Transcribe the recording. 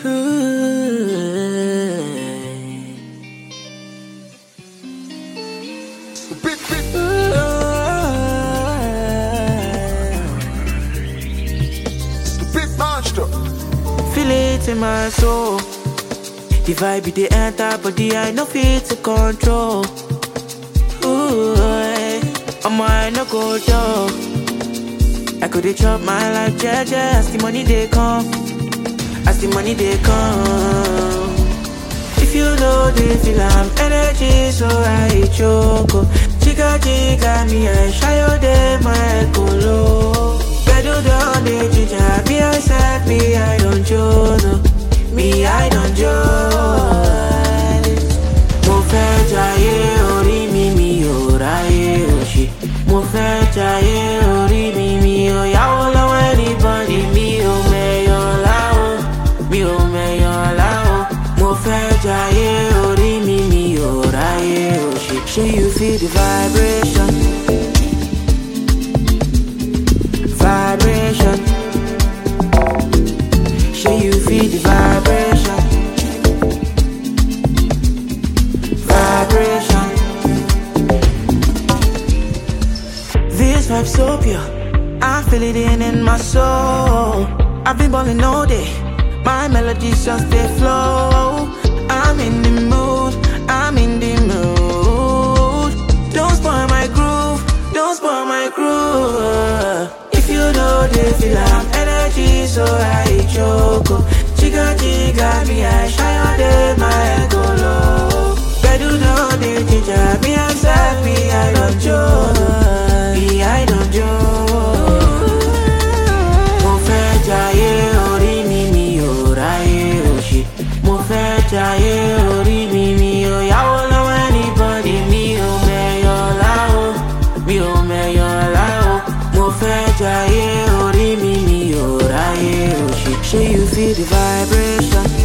Big, big, big monster. Feel it in my soul. The vibe they enter, body I no fit to control. Ooh, eh, my mind no go dull. I could chop my life, jeje, as the money they come, as the money they come. If you know the feel I'm energy, so I choke. oh. Chica chica, me I shy all day, my colo. Bedu down the ginger, me I said, me I don't joke. oh. Me I don't joke. Mo fẹ́ jayé orí mi, mi ò ráyé òṣì. Mo fẹ́ jayé orí mi, mi ò yáwó lọ́wọ́ anybody. Mi ò mẹ̀yọ̀ láwo, mi ò mẹ̀yọ̀ láwo. Mo fẹ́ jayé orí mi, mi ò ráyé òṣì. Ṣé you feel the vibration? Vibration. Ṣé you feel the vibration? Vibration. This vibe so pure. I feel it in in my soul. I've been balling all day. My melodies just they flow. I'm in the mood. I'm in the mood. Don't spoil my groove. Don't spoil my groove. If you know the feel I'm energy, so I choke. oh. Chica chica, me I shy all day, my go low. Bedu down the ginger, me I said, me I don't joke. Me I don't joke. Mo fẹ́ jayé orí mi, mi ò ráyé òṣì. Mo fẹ́ jayé orí mi, mi ò yáwó lọ́wọ́ anybody. Mi ò mẹ̀yọ̀ láwo, mi ò mẹ̀yọ̀ láwo. Mo fẹ́ jayé orí mi, mi ò ráyé òṣì. Ṣé you feel the vibration?